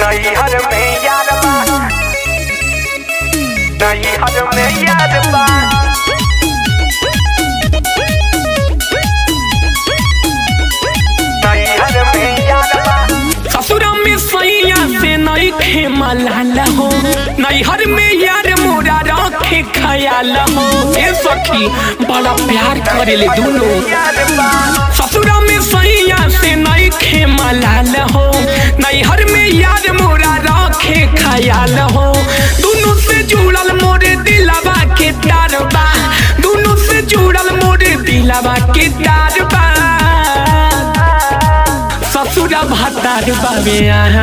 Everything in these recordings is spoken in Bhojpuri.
नैहर में यार बा नैहर में यार बा नैहर में यार बा ससुरा में सैया से नई खे मलाल हो नैहर में यार मोरा रखे खयाल हो ए सखी बड़ा प्यार करेले दोनों यार बा ससुरा में सैया से नई खे मलाल हो नैहर में यार मोरा रखे खयाल हो दोनों से जुड़ल मोरे दिलवा के तार बा दोनों से जुड़ल मोरे दिलवा के तार बा ससुरा भतार बाबे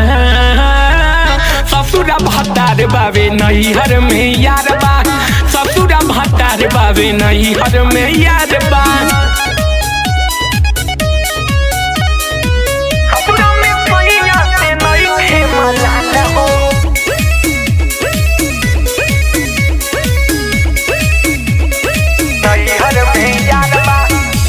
ससुरा भतार बाबे नैहर में यार बा ससुरा भतार बाबे नैहर में यार बा ससुरा में सैया से नइखे मलाल हो नैहर में यार बा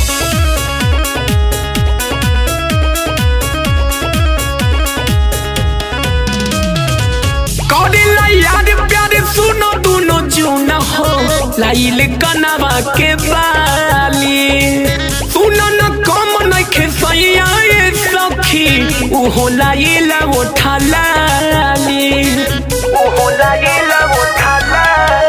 करेला यार प्यार सुनो दोनों जून हो लाइल कनवा के बाली सुनो न कम नखे सैया ए सखी उहो लाइल उठा लाली ओहो लागेला उठाला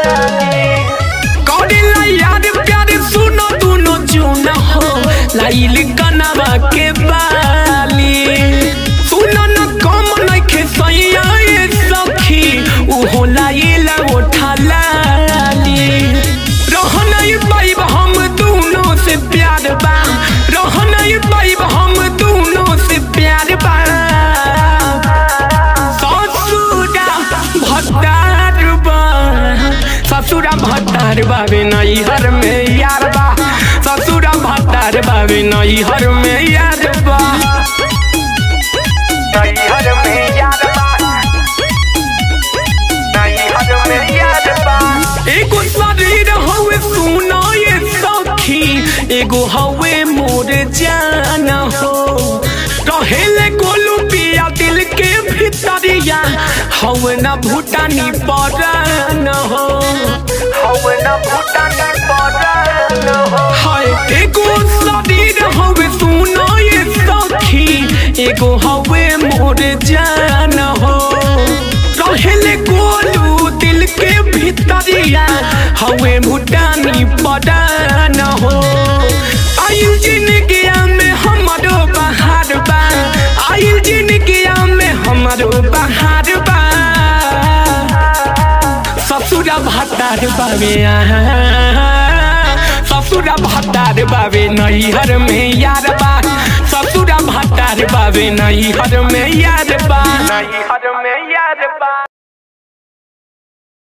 करेला यार प्यार सुनो दोनों जून हो लाइल कनवा के बाली सुनो न कम नखे सैया ए सखी उहो लाइल उठा लाली रह नहीं पाइब हम दोनों से प्यार बा रह नहीं पाइब हम दोनों से प्यार बा ससुरा भतार बा ससुरा भतार बाबे नैहर में यार बा ससुरा भतार बाबे नैहर में यार बा नैहर में यार बा नैहर में यार बा एगो शरीर हवे सुना ये सखी एगो हवे मोर जान हो रहेले गोलू पिया दिल के भितरिया हवे न भूटानी परान हो हवे न भूटानी परान हो हाय एगो शरीर हवे सुना ये सखी एगो हवे मोर जान हो रहेले गोलू दिल के भितरिया हवे भूटानी परान हो आयु जिंदगिया में हमारो बहार बा आयु जिंदगिया में हमारो बहार बा ससुरा भतार बाबे ससुरा भतार बाबे नैहर में यार बा ससुरा भतार बाबे नैहर में यार बा नैहर में यार बा